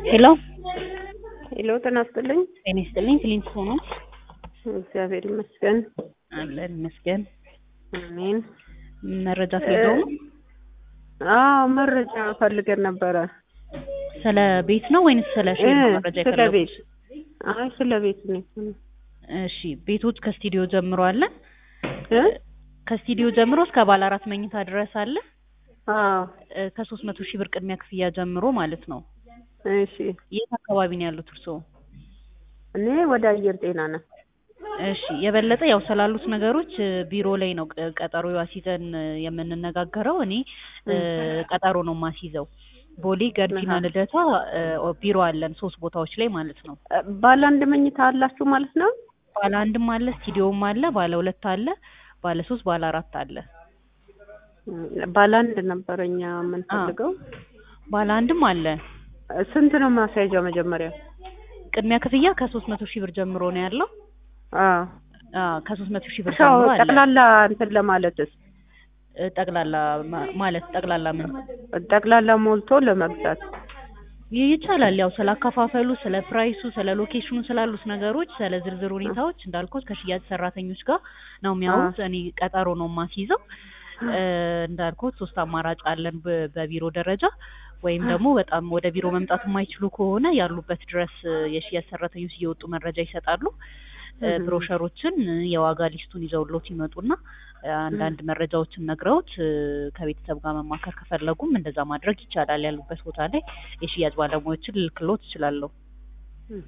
ሄሎ ሄሎ ጤና ይስጥልኝ። ጤና ይስጥልኝ። ክሊንት ሆኖ እግዚአብሔር ይመስገን። አለን ይመስገን። አሜን። መረጃ ፈልገው ነው? አዎ መረጃ ፈልገን ነበረ። ስለ ቤት ነው ወይንስ ስለ ሼር ነው መረጃ ስለ የፈለጉት? ቤት አይ ስለ ቤት ነው። እሺ ቤቶች ከስቱዲዮ ጀምሮ አለ። እ? ከስቱዲዮ ጀምሮ እስከ ባለ አራት መኝታ ድረስ አለ። አዎ ከሶስት መቶ ሺህ ብር ቅድሚያ ክፍያ ጀምሮ ማለት ነው። እሺ። የት አካባቢ ነው ያሉት እርስዎ? እኔ ወደ አየር ጤና ነው። እሺ የበለጠ ያው ስላሉት ነገሮች እ፣ ቢሮ ላይ ነው ቅ- ቀጠሮ አስይዘን እ፣ የምንነጋገረው። እኔ እ፣ ቀጠሮ ነው ማስይዘው። ቦሌ ገርጂና አሃ። ልደታ እ፣ ቢሮ አለን ሶስት ቦታዎች ላይ ማለት ነው። ባለ አንድ መኝታ አላችሁ ማለት ነው? ባለ አንድም አለ፣ ስቱዲዮም አለ፣ ባለ ሁለት አለ፣ ባለ ሶስት፣ ባለ አራት አለ። ባለ አንድ ነበረ እኛ የምንፈልገው። ባለ አንድም አለ። ስንት ነው ማስያዣው መጀመሪያ? ቅድሚያ ክፍያ ከሶስት መቶ ሺህ ብር ጀምሮ ነው ያለው። አዎ አዎ ከሶስት መቶ ሺህ ብር ሰው ጀምሮ አለ። ጠቅላላ እንትን ለማለትስ እ፣ ጠቅላላ ማ- ማለት ጠቅላላ ምን ጠቅላላ ሞልቶ ለመግዛት ይህ ይቻላል። ያው ስለ አከፋፈሉ፣ ስለ ፕራይሱ፣ ስለ ሎኬሽኑ ስላሉት ነገሮች፣ ስለ ዝርዝር ሁኔታዎች እንዳልኩት ከሽያጭ ሰራተኞች ጋር ነው የሚያወሩት። እኔ ቀጠሮ ነው የማስይዘው። እ፣ እንዳልኩት ሶስት አማራጭ አለን በ- በቢሮ ደረጃ ወይም ደግሞ በጣም ወደ ቢሮ መምጣት የማይችሉ ከሆነ ያሉበት ድረስ እ፣ የሽያጭ ሰራተኞች እየወጡ መረጃ ይሰጣሉ። እ፣ እህ። ብሮሸሮችን እ፣ የዋጋ ሊስቱን ይዘውሎት ይመጡና እ፣ አንዳንድ መረጃዎችን ነግረውት እ፣ ከቤተሰብ ጋር መማከር ከፈለጉም እንደዛ ማድረግ ይቻላል። ያሉበት ቦታ ላይ የሽያጭ ባለሙያዎችን ልልክሎት እችላለሁ። እህ።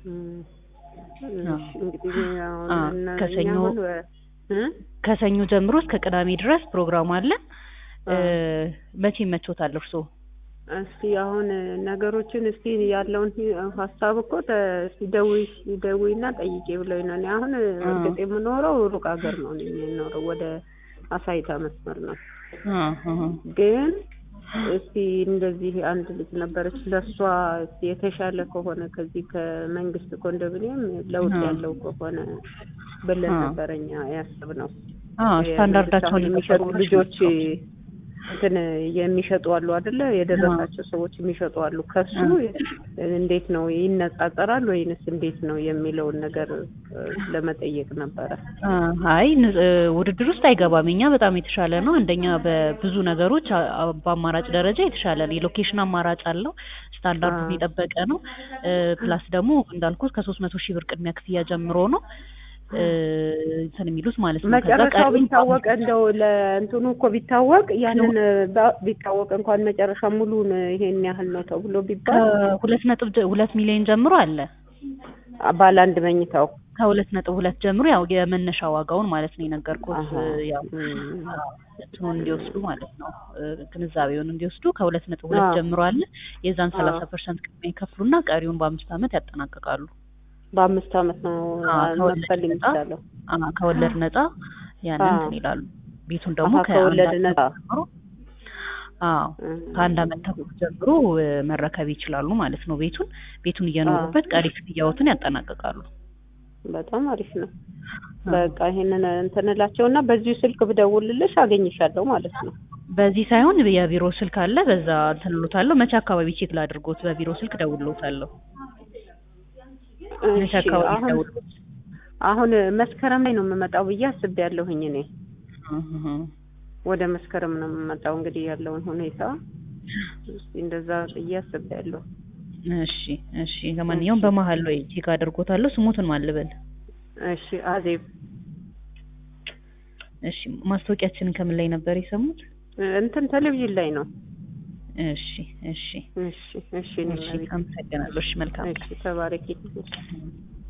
አዎ። እሺ፣ እንግዲህ አሁን አዎ፣ እና እኛ ከሰኞ- አሁን ወ- እ? ከሰኞ ጀምሮ እስከ ቅዳሜ ድረስ ፕሮግራም አለን። እ፣ አዎ። መቼ ይመቾታል እርስዎ? እስቲ አሁን ነገሮችን እስቲ ያለውን ሂ- ሀሳብ እኮ ተ- እስቲ ደውይ ደውይና ጠይቄ ብለኝ ነው። እኔ አሁን እርግጥ የምኖረው ሩቅ ሀገር ነው እኔ የምኖረው ወደ አሳይታ መስመር ነው። አዎ፣ አዎ። ግን እስቲ እንደዚህ አንድ ልጅ ነበረች ለእሷ እስቲ የተሻለ ከሆነ ከዚህ ከመንግስት ኮንዶሚኒየም ለውጥ አዎ። ያለው ከሆነ ብለን አዎ። ነበረኛ ያሰብነው። አዎ ስታንዳርዳቸውን አሁን የሚሸጡ የጠበቁ ልጆች ናቸው። እንትን የሚሸጡ አሉ አይደለ? የደረሳቸው ሰዎች የሚሸጡ አሉ። ከሱ እንዴት ነው ይነጻጸራል ወይንስ እንዴት ነው የሚለውን ነገር እ፣ ለመጠየቅ ነበረ። አይ ን- እ፣ ውድድር ውስጥ አይገባም። እኛ በጣም የተሻለ ነው። አንደኛ በብዙ ነገሮች አ- አ- በአማራጭ ደረጃ የተሻለ ነው። የሎኬሽን አማራጭ አለው። ስታንዳርዱን አዎ። የጠበቀ ነው። እ፣ ፕላስ ደግሞ እንዳልኩት ከሶስት መቶ ሺህ ብር ቅድሚያ ክፍያ ጀምሮ ነው እ፣ እንትን የሚሉት ማለት ነው። ከዛ መጨረሻው ቀሪውን ቢታወቅ እንደው ለእንትኑ እኮ ቢታወቅ ያንን ባ- ቢታወቅ እንኳን መጨረሻ ሙሉን ይሄን ያህል ነው ተብሎ ቢባል ከሁለት ነጥብ ጀ- ሁለት ሚሊዮን ጀምሮ አለ። ባለ አንድ መኝታው ከሁለት ነጥብ ሁለት ጀምሮ ያው የመነሻ ዋጋውን ማለት ነው የነገርኩት አሃ። ያው እም። እንትኑን እንዲወስዱ ማለት ነው እ፣ ግንዛቤውን እንዲወስዱ ከሁለት ነጥብ ሁለት አዎ። ጀምሮ አለ። የዛን አዎ። ሰላሳ ፐርሰንት ቅድሚያ ይከፍሉና ቀሪውን በአምስት ዓመት ያጠናቅቃሉ። በአምስት ዓመት ነው አዎ፣ ከወለድ መክፈል ነፃ የሚቻለው። አ፣ ከወለድ ነፃ ያንን አዎ። እንትን ይላሉ። ቤቱን ደግሞ አሃ፣ ከወለድ ከአንድ ነፃ። ዓመት ጀምሮ አዎ እም። ከአንድ ዓመት ተኩል ጀምሮ እ፣ መረከብ ይችላሉ ማለት ነው። ቤቱን ቤቱን እየኖሩበት ቀሪ ክፍያዎትን ያጠናቅቃሉ። በጣም አሪፍ ነው። በቃ ይሄንን እንትን እላቸውና በዚሁ ስልክ ብደውልልሽ አገኝሻለሁ ማለት ነው። በዚህ ሳይሆን የቢሮ ስልክ አለ፣ በዛ እንትን እሎታለሁ። መቼ አካባቢ ቼክ ላድርጎት? በቢሮ ስልክ ደውሎታለሁ። መቼ እሺ፣ አካባቢ አሁን ደውሎት? አሁን መስከረም ላይ ነው የምመጣው ብዬ አስቤያለሁኝ እኔ እህ፣ ወደ መስከረም ነው የምመጣው። እንግዲህ ያለውን ሁኔታ እስኪ እንደዛ ብዬ አስቤያለሁ። እሺ እሺ። ለማንኛውም በመሀል ላይ ቼክ አድርጎታለሁ። ስሙትን ማን ልበል? እሺ አዜብ እሺ። ማስታወቂያችንን ከምን ላይ ነበር የሰሙት? እንትን ቴሌቪዥን ላይ ነው። እሺ እሺ እሺ እሺ እኔ እሺ። መቤት አመሰግናለሁ። እሺ መልካም እሺ ተባረኪ። ቀን።